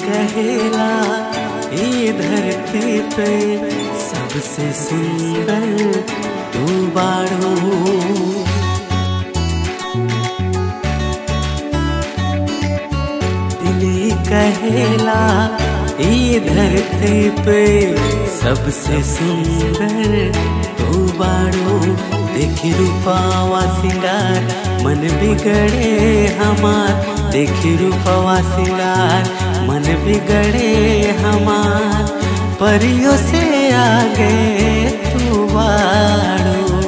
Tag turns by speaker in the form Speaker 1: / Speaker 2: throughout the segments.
Speaker 1: कहेला ये धरती पे सबसे सुंदर तू बाड़ो दिली कहेला ये धरती पे सबसे सुंदर तू बाड़ो देखी रूपावा सिंगार मन बिगड़े हमार देखी रूपवा सिंगार मन बिगड़े हमार परियों से आगे तू बाड़ो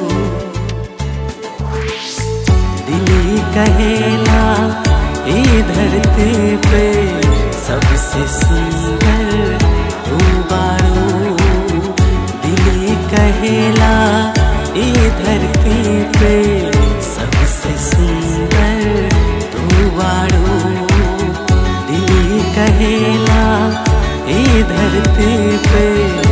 Speaker 1: दिली कहेला ये धरती पे सबसे सुंदर तू बाड़ो दिली कहेला ये धरती पे सबसे सुंदर तू बाड़ो दिली कहेला ये धरती पे